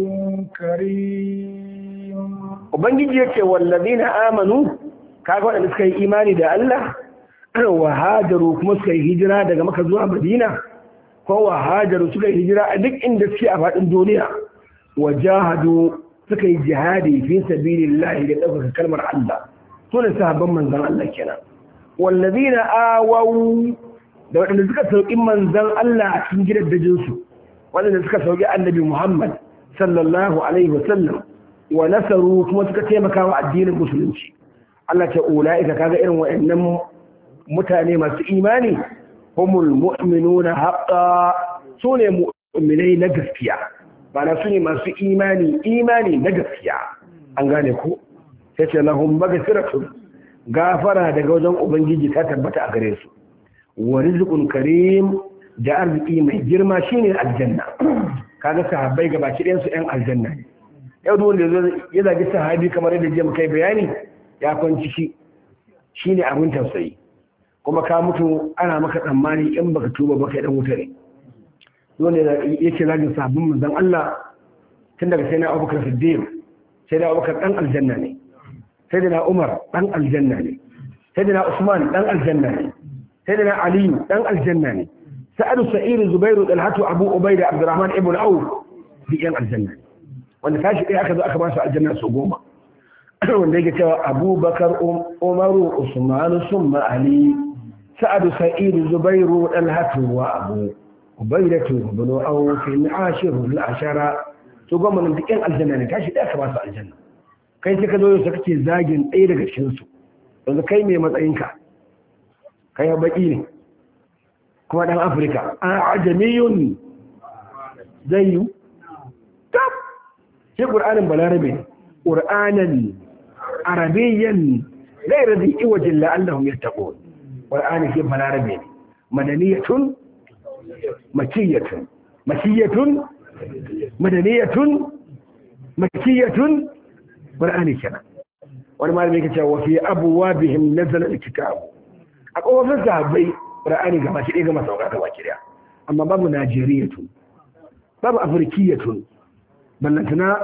Speaker 2: كريم
Speaker 1: Ubangiji ya ce wallazina amanu kaga waɗanda suka yi imani da Allah wa hajaru kuma suka yi hijira daga maka zuwa Madina ko wa hajaru suka yi hijira a duk inda suke a faɗin duniya wa jahadu suka yi jihadi fi sabilillahi da ɗaukaka kalmar Allah su ne sahabban manzan Allah kenan wallazina awaw da waɗanda suka sauƙi manzan Allah a cikin gidan dajinsu waɗanda suka sauƙi annabi Muhammad sallallahu alaihi wasallam wa nasaru kuma suka taimaka wa addinin musulunci Allah ce ula'ika kaga irin waɗannan mutane masu imani humul mu'minuna haqqa sune mu'minai na gaskiya bana sune masu imani imani na gaskiya an gane ko sai ce lahum maghfiratun gafara daga wajen ubangiji ta tabbata a gare su wa rizqun karim da arziki mai girma shine aljanna kaga sahabbai gabaki ɗayan su ɗan aljanna ne yau da wanda ya zagi sahabi kamar yadda jiya kai bayani ya kwanci shi shi ne abin tausayi kuma ka mutu ana maka tsammani in baka tuba baka dan wuta ne wanda yake zagin sabbin manzon Allah tun daga sai na Abubakar Siddiq sai da Abubakar dan aljanna ne sai da na Umar dan aljanna ne sai da na Usman dan aljanna ne sai da na Ali dan aljanna ne Sa'adu Sa'id Zubairu Talhatu Abu Ubaida Abdurrahman ibn Auf bi yan aljanna ne wanda tashi ɗaya aka zo aka ba su aljanna su goma wanda yake cewa abubakar umaru usmanu summa ali sa'adu sa'idu zubairu dalhatu wa abu ubaidatu ibn awf ashiru al-ashara to goma nan duk yan aljanna ne tashi ɗaya aka ba su aljanna kai sai ka zo yau kake zagin ɗaya daga cikin su yanzu kai mai matsayinka kai baki ne kuma dan afirka a ajamiyun zai yi tab shi ƙur'anin balarabe ƙur'anin arabiyyan zai razi iwajin la'allahun ya taɓo ƙur'anin shi balarabe ne madaniyatun makiyatun makiyatun madaniyatun makiyatun ƙur'ani kenan wani malami yake cewa fi abuwa bihim nazala alkitabu a kofofin sahabbai ƙur'ani gaba shi ɗaya gama sauka gaba ki amma babu najeriyatun babu afirkiyatun ballantana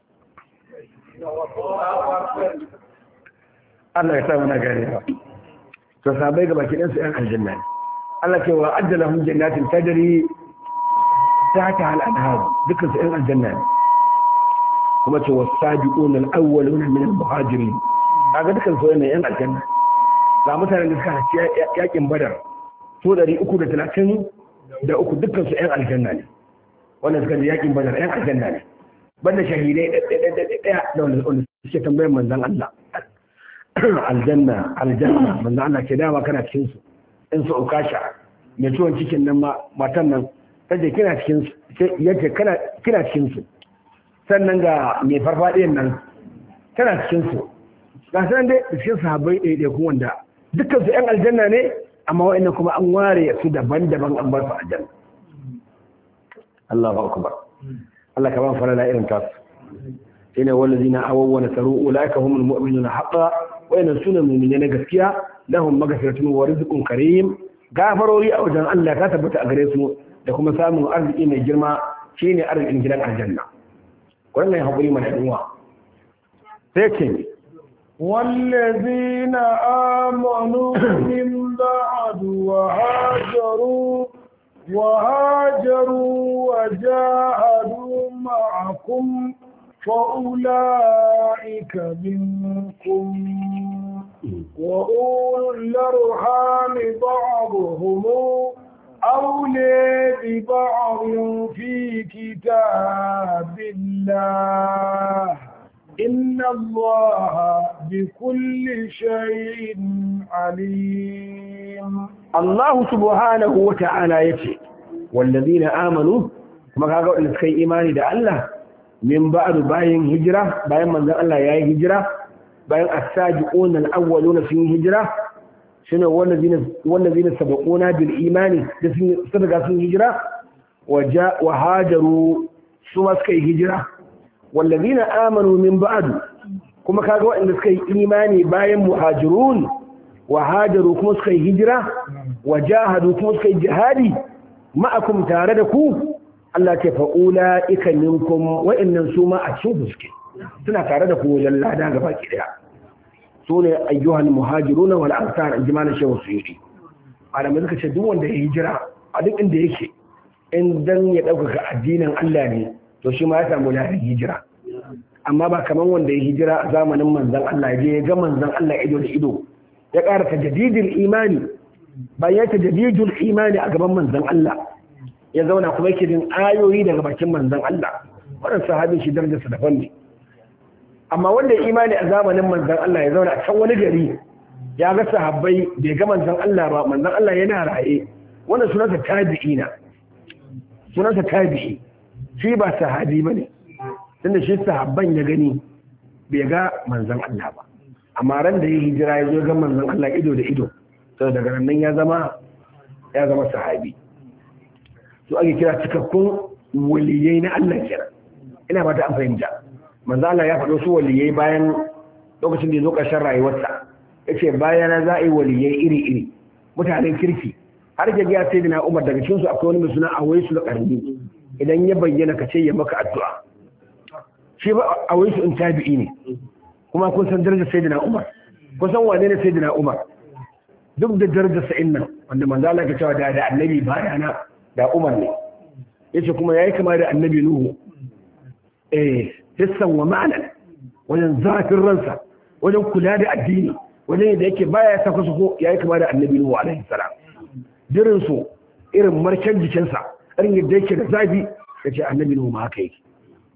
Speaker 1: Allah ya sa mana gane ba to sabai gaba kidan su ɗan aljanna ne Allah ce wa ajjala hum jannatin tajri tahta al anhar dukkan su ɗan aljanna ne kuma ce wasabiqun al awwalun min al muhajirin kaga dukkan su ne ɗan aljanna ga mutanen da suka haci yakin badar su 330 da uku dukkan su ɗan aljanna ne wannan suka ji yakin badar ɗan aljanna ne banda shahidai ɗaya da wanda suke tambayar manzan Allah aljanna aljanna manzan Allah ke dama kana cikin su in su ukasha mai ciwon cikin nan matan nan kaje kina cikin su yace kana kina cikin su sannan ga mai farfaɗiyan nan tana cikin su ga sanan dai da cikin sahabbai ɗaya kuma wanda dukkan su ƴan aljanna ne amma wa'annan kuma an ware su daban-daban an bar su aljanna Allahu akbar Allah ka ban farala irin tasu shine wallazina awaw wa nasaru ulaika humul mu'minuna haqqan wa inna sunna mu'minina na gaskiya lahum maghfiratun wa rizqun karim gafarori a wajen Allah ta tabbata a gare su da kuma samun arziki mai girma shine arzikin gidan aljanna wannan hakuri mai dinwa sai ce
Speaker 2: والذين آمنوا من بعد وهاجروا وهاجروا وجاهدوا معكم فأولئك منكم وأولو الأرحام بعضهم أولي ببعض في كتاب الله إن الله بكل شيء عليم
Speaker 1: الله سبحانه وتعالى يتي والذين آمنوا كما قالوا إن سكي إيماني دا الله من بعد باين هجرة باين من ذا الله ياي هجرة باين الساجقون الأولون في هجرة شنو والذين والذين سبقونا بالإيمان سبقا في هجرة وجاء وهاجروا ثم سكي هجرة والذين آمنوا من بعد كما كاغوا إن سكي إيماني باين مهاجرون وهاجروا كما سكي هجرة وجاهدوا كما سكي جهادي معكم تاردكو Allah ce fa'ula ika ninkum wa'innan su ma a cikin fuske suna tare da ku wajen lada gaba ki daya su ne ayyuhan muhajiruna wal ansar in jimanin shehu suyuti malamai suka ce duk wanda ya hijira a duk inda yake in dan ya ɗaukaka addinin Allah ne to shi ma ya samu ladan hijira amma ba kamar wanda ya hijira a zamanin manzon Allah ya je ya ga manzon Allah ido da ido ya ƙara tajdidul imani bayan tajdidul imani a gaban manzon Allah ya zauna kuma yake jin ayoyi daga bakin manzon Allah wannan sahabin shi darajarsa daban ne amma wanda ya imani a zamanin manzon Allah ya zauna a can wani gari ya ga sahabbai bai ga manzon Allah ba manzon Allah yana raye wannan sunansa tabi'ina sunansa tabi'i shi ba sahabi bane tunda shi sahabban ya gani bai ga manzon Allah ba amma ran da ya hijira ya zo ga manzon Allah ido da ido to daga nan ya zama ya zama sahabi to ake kira cikakkun waliyai na Allah kenan ina ba ta an fahimta manzo Allah ya faɗo su waliyai bayan lokacin da ya zo ƙarshen rayuwarsa yace bayan za a yi waliyai iri iri mutanen kirki har ke ga sai na Umar daga cikin su akwai wani mai suna Awaisu da Qarni idan ya bayyana ka ce ya maka addu'a shi ba Awaisu in tabi'i ne kuma kun san darajar sayyidina Umar kun san wane ne sayyidina Umar duk da darajar sa'in nan wanda manzo Allah ya cewa da da annabi bayana da Umar ne yace kuma yayi kama da annabi Nuhu eh hissan wa ma'anan wajen zafin ransa wajen kula da addini wajen da yake baya ta kusa ko yayi kama da annabi Nuhu alaihi salam dirin su irin markan jikinsa irin yadda yake da zafi yace annabi Nuhu ma haka yake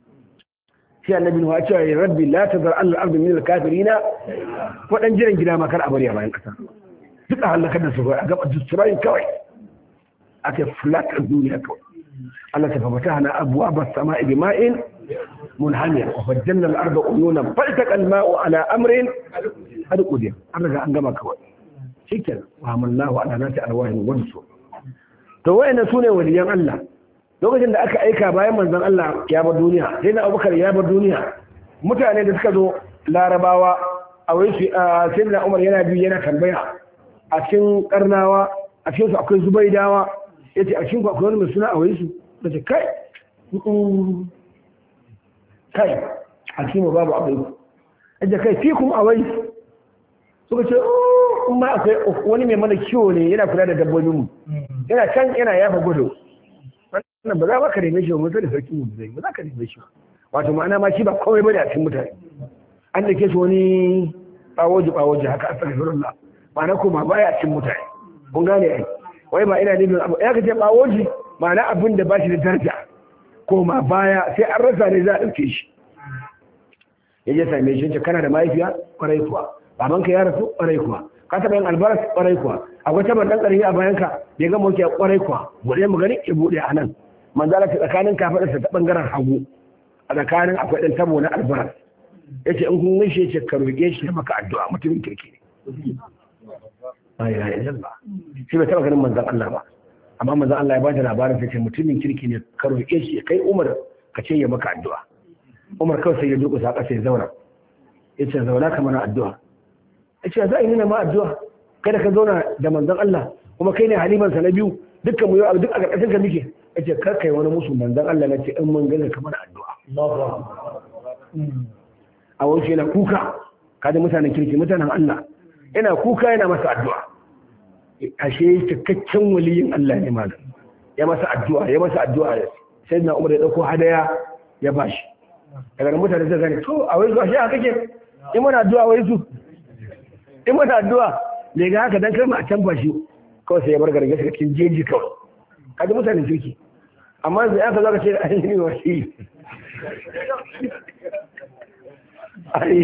Speaker 1: sai annabi Nuhu ya ce ya rabbi la tazar al-ardi min al-kafirina wadan jiran gida ma kar a bari a bayan kasa duka halakar da su a gaba destroying kawai aka flat a duniya kawai Allah ta fafata hana abuwa ba sama ibi ma'in munhamir wa fajjanna al-arda uyunan faltaqa al-ma'u ala amrin hada qudiya an riga an gama kawai shikenan wa amallahu ala nati alwahin wansu to wayannan sune waliyan Allah lokacin da aka aika bayan manzon Allah ya bar duniya sai na Abubakar ya bar duniya mutane da suka zo larabawa a wai su sai na Umar yana biyu yana tambaya a cikin karnawa a cikin su akwai zubaidawa ya ce a cikin akwai wani mai suna a wai su da ce kai kai a cikin mu babu abai ya kai fi kuma a wai suka ce in ma akwai wani mai mana kiwo ne yana kula da dabbobin mu yana can yana yafa gudu wannan ba za ka neme shi ba mutu da sarki mu zai ba za ka neme shi wato ma'ana ma shi ba kawai bane a cikin mutane an da ke shi wani bawoji bawoji haka a tsakanin ma'ana kuma baya a cikin mutane kun gane ai wai ba ina nufin abu ya kace bawoji ma'ana abin da ba shi da daraja ko ma baya sai an rasa ne za a ɗauke shi ya je same shi ce kana da mahaifiya kwarai kuwa babanka ya rasu kwarai kuwa ka taɓa yin albaras kwarai kuwa akwai taɓa ɗan ƙarfi a bayanka bai ga mawuki kwarai kuwa buɗe mu gani ya buɗe a nan manzala ta tsakanin kafaɗarsa ta ɓangaren hagu a tsakanin akwai ɗan tabo na albaras ya ce in kun gaishe ce ka roƙe shi ya maka addu'a mutumin kirki ne ba ya yi ba shi bai taɓa ganin manzan Allah ba amma manzan Allah ya bada labarin sai ce mutumin kirki ne ka roƙe shi kai Umar ka ce ya maka addu'a Umar kawai sai ya durƙusa ƙasa ya zauna ya ce zauna ka mana addu'a ya ce za a yi nuna ma addu'a kada ka zauna da manzan Allah kuma kai ne halimansa na biyu dukkan mu yau duk a ƙarƙashin ka muke ya ce kar kai wani musu manzan Allah na ce in mun gane ka mana addu'a a wasu yana kuka kada mutanen kirki mutanen Allah yana kuka yana masa addu'a ashe cikakken waliyin Allah ne malam ya masa addu'a ya masa addu'a sai na umar ya dauko hadaya ya bashi daga mutane zai gane to a wai zuwa shi haka ke in mana addu'a wai su in mana addu'a ne ga haka dan kai a can bashi kawai sai ya bar gargashi cikin jeji kawai kaji mutanen kirki amma zai aka zaka ce ai ni wa shi ai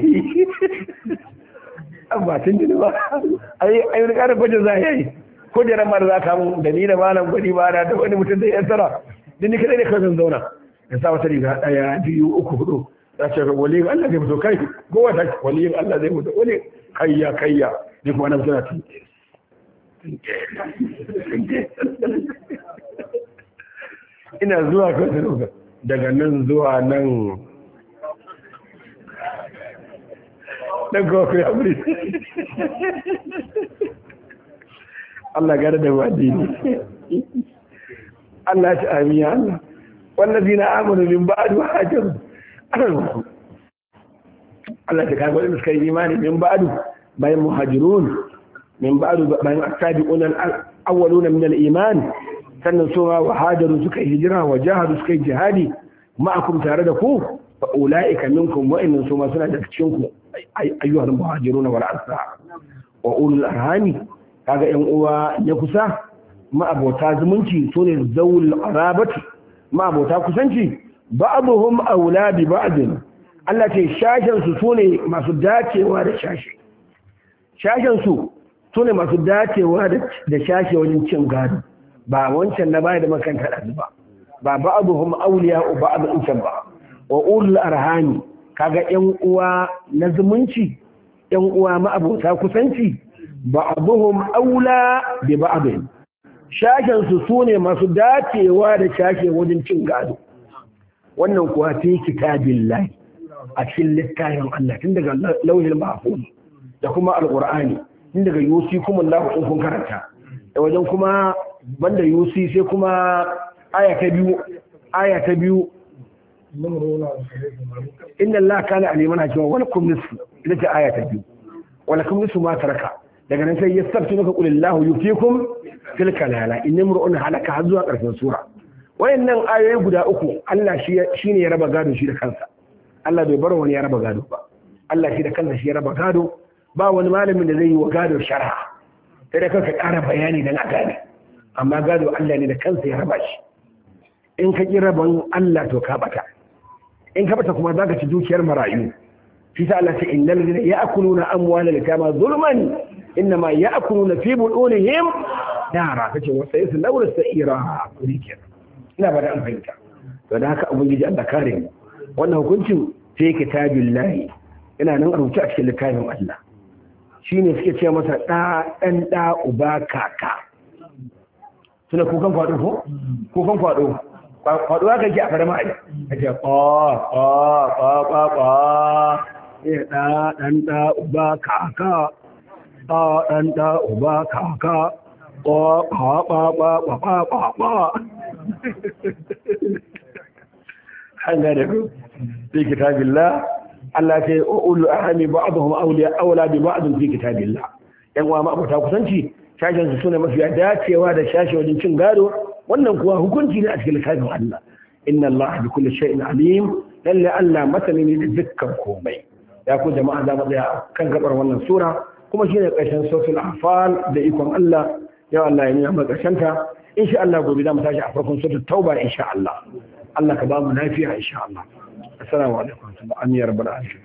Speaker 1: an ba tun jini ba ai ai wani ƙarin bajin za a yi ko da ran mara za ka mun da ni da malam gwani ba na da wani mutum da ya tsara din ni kadai ne kawai zan zauna in sa wata riga ɗaya biyu uku hudu za ce waliyin Allah zai fito kai gowa ta waliyin Allah zai fito wani kayya kayya ni kuma na suna tun ina zuwa kawai daga nan zuwa nan ɗan kawai ya wuri Allah gada da wadi ne Allah ci amiya Allah wallazi na amanu min ba'du hajaru Allah ta kaga wadanda suka yi imani min ba'du bayan muhajirun min ba'du bayan asabiqun al-awwaluna min al-iman sannan su ma hajaru suka yi hijira wa jahadu suka yi jihadi ma'akum tare da ku fa ulaika minkum wa innan su ma suna da cikin ku ayyuhal muhajiruna wal ansar wa ulul arhami kaga yan uwa ya kusa ma'abota zumunci sune zawul arabati ma'abota kusanci ba'dhum aula bi ba'd Allah ce shashin su sune masu dacewa da shashi shashin su sune masu dacewa da shashi wajen cin gado ba wancan na baya da makanta da ba ba ba'dhum awliya ba'd in ba wa ulul arhami kaga ‘yan uwa na zumunci, ‘yan uwa ma'abota kusanci, ba abuhum aula da ba abin. Shashensu su ne masu dacewa da shashe wajen cin gado. Wannan kuwa fi kitabin lai a cikin littafin Allah tun daga lauhin mahfuz da kuma alƙur'ani tun daga yusi kuma Allah in kun karanta. Da wajen kuma banda yusi sai kuma aya ta biyu aya ta biyu inna Allah kana aliman hakima wala kum nisfu ita ce aya ta biyu wala kum nisfu ma taraka daga nan sai yastabtu maka qul Allahu yufikum fil kalala in imru'un halaka har zuwa karshen sura wayannan ayoyi guda uku Allah shi shine ya raba gado shi da kansa Allah bai bar wani ya raba gado ba Allah shi da kansa shi ya raba gado ba wani malamin da zai yi wa gado sharha sai da kanka ƙara bayani dan a gane amma gado Allah ne da kansa ya raba shi in ka ƙi rabon Allah to ka bata in ka bata kuma za ka ci dukiyar marayu shi ta Allah ce innal ladina ya'kuluna amwala al-yatama zulman innama ya'kuluna fi budunihim nara kace wa sayasu lawra sa'ira rike ina ba da an fahimta to da haka ubangiji Allah kare mu wannan hukuncin sai kitabillahi ina nan a rubuce a cikin littafin Allah shine suke ce masa da dan da uba kaka suna kukan kwado ko kukan kwado faɗuwa kan ki a fara ma'ai a ce ƙwa ƙwa ƙwa ƙwa ƙwa ya ɗa ɗan ɗa uba kaka ɗa ɗan ɗa uba kaka ƙwa ƙwa ƙwa ƙwa ƙwa ƙwa ƙwa ƙwa an gane ku fi kitabillah Allah ce ulu ahami ba'dhum awliya awla bi ba'd fi kitabillah yan uwa ma abota kusanci shashin su sune mafiya dacewa da shashi wajen cin gado wannan kuwa hukunci ne a cikin littafin Allah inna Allah bi kulli shay'in alim lalle Allah masani ne da dukkan komai ya ku jama'a za mu tsaya kan gabar wannan sura kuma shine ƙarshen suratul anfal da ikon Allah ya Allah ya nuna mu ƙarshen ta insha Allah gobe za mu tashi a farkon suratul tauba insha Allah Allah ka ba mu lafiya insha Allah assalamu alaikum wa rahmatullahi ya rabbal alamin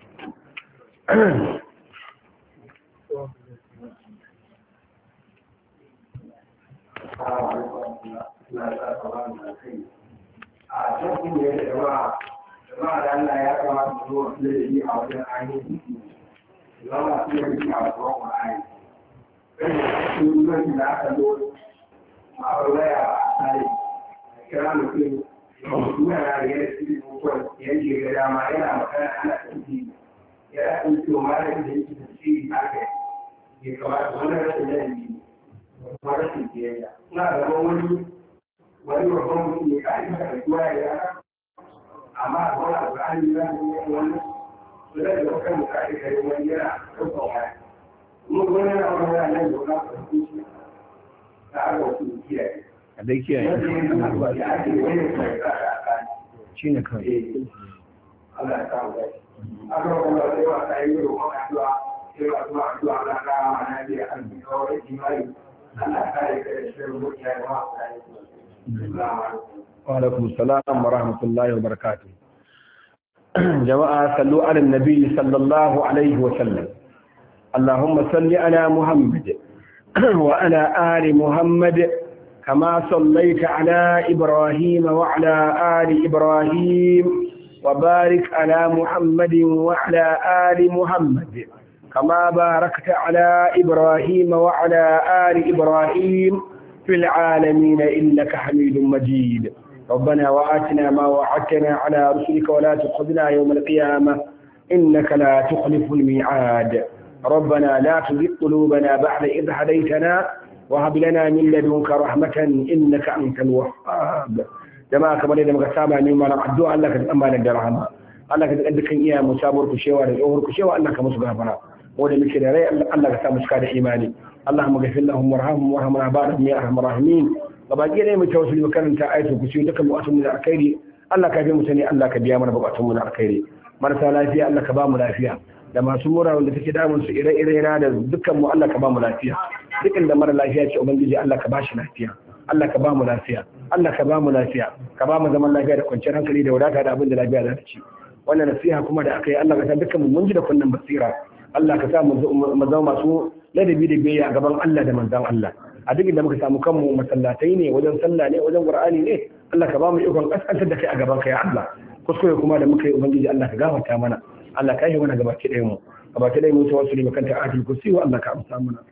Speaker 1: a cikin da ya kuma da Allah ya kamata su zo da shi a wajen ainihin zama su yi a wajen Qur'ani kai su lokacin da aka zo a waya a tsari a kira mutum suna na da yadda su yi mutuwar yanke ga dama yana magana ana ɗauki yana ɗauki wa mara da yake da shi a kai ya kamata wani rashin yanayi kuma rashin biyayya ina gaban wani wani babban mutum ne ka aika da kuwa ya yara amma a wani abu an yi zan yi wani su da da kan muka aika da wani yana ɗaukar waya kuma kuma yana wani yana nan da wani abu da shi da aka wasu kiyaye
Speaker 2: a dai kiyaye shi ne kawai
Speaker 1: Allah ya samu gashi. Aka kuma sai wa ta yi roƙon addu'a sai wa kuma addu'a Allah ka ana biya an bi kawai imani Allah ka yi da shirin mutiya da ma ka yi.
Speaker 2: wa alaikum salam wa rahmatullahi wa barakatuh jama'a sallu ala nabi sallallahu alaihi wa sallam اللهم صل على محمد وعلى آل محمد كما صليت على إبراهيم وعلى آل إبراهيم وبارك على محمد وعلى آل محمد كما باركت على إبراهيم وعلى آل إبراهيم في العالمين إنك حميد مجيد ربنا وآتنا ما وعدتنا على رسلك ولا تخذنا يوم القيامة إنك لا تخلف الميعاد ربنا لا تزغ قلوبنا بعد إذ هديتنا وهب لنا من لدنك رحمة إنك أنت الوهاب jama'a kamar yadda muka saba ne mana addu'a Allah ka tsamba da rahama Allah ka tsaka dukkan iya mu sabuwar ku shewa da tsohuwar ku shewa Allah ka musu gafara wanda muke da rai Allah ka sa mu cika da imani Allahumma ghfir lahum warhamhum warhamna ba'dahum ya arhamar rahimin gabaki ne mu tawassuli karanta ayatul kursi dukkan buƙatun mu da alkhairi Allah ka bi mu sani Allah ka biya mana buƙatun mu da alkhairi marasa lafiya Allah ka ba mu lafiya da masu mura wanda take damun su ire-ire na da dukkan mu Allah ka ba mu lafiya dukkan da mara lafiya ce ubangiji Allah ka ba shi lafiya Allah ka ba mu lafiya Allah ka ba mu lafiya ka ba mu zaman lafiya da kwanciyar hankali da wadata da abin da lafiya za ta ci wannan nasiha kuma da aka yi Allah ka sa dukkan mu mun ji da kunnan basira Allah ka sa mu zama masu ladabi da biyayya a gaban Allah da manzon Allah a duk inda muka samu kanmu masallatai ne wajen sallah ne wajen qur'ani ne Allah ka ba mu ikon kaskantar da kai a gaban ka ya Allah kuskure kuma da muka yi ubangiji Allah ka gafarta mana Allah ka yi mana gabaki ɗaya mu gabaki ɗaya mu tawassuli makanta ayatul kursi wa Allah ka amsa mana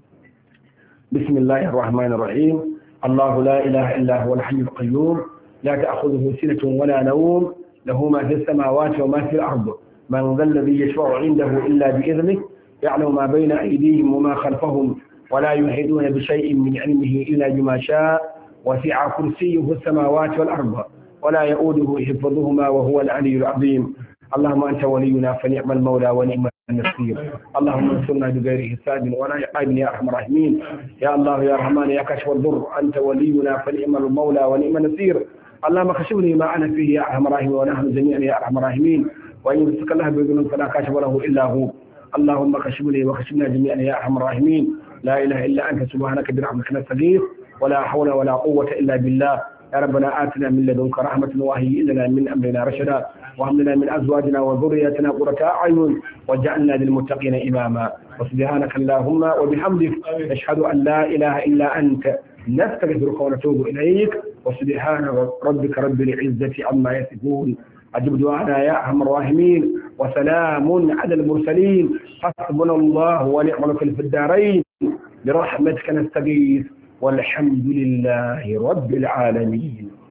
Speaker 2: bismillahir rahmanir rahim الله لا إله إلا هو الحي القيوم لا تأخذه سنة ولا نوم له ما في السماوات وما في الأرض من ذا الذي يشفع عنده إلا بإذنه يعلم ما بين أيديهم وما خلفهم ولا يحيطون بشيء من علمه إلا بما شاء وسع كرسيه السماوات والأرض ولا يؤوده حفظهما وهو العلي العظيم اللهم أنت ولينا فنعم المولى ونعم النصير اللهم انصرنا بغير حساب ولا عقاب يا ارحم الراحمين يا الله يا رحمن يا كاشف الضر انت ولينا فنعم المولى ونعم النصير اللهم كشفني ما انا فيه يا ارحم الراحمين ونحن جميعا يا ارحم الراحمين وان يمسك الله بذنوب فلا كاشف له الا هو اللهم كشفني وكشفنا جميعا يا ارحم الراحمين لا اله الا انت سبحانك برحمتك نستغيث ولا حول ولا قوه الا بالله يا ربنا آتنا من لدنك رحمة وهيئ لنا من أمرنا رشدا وهب لنا من أزواجنا وذرياتنا قرة أعين واجعلنا للمتقين إماما وسبحانك اللهم وبحمدك نشهد أن لا إله إلا أنت نستغفرك ونتوب إليك وسبحان ربك رب العزة عما يصفون أجب دعانا يا أرحم الراحمين وسلام على المرسلين حسبنا الله ونعم الوكيل في الدارين برحمتك نستغيث والحمد لله رب العالمين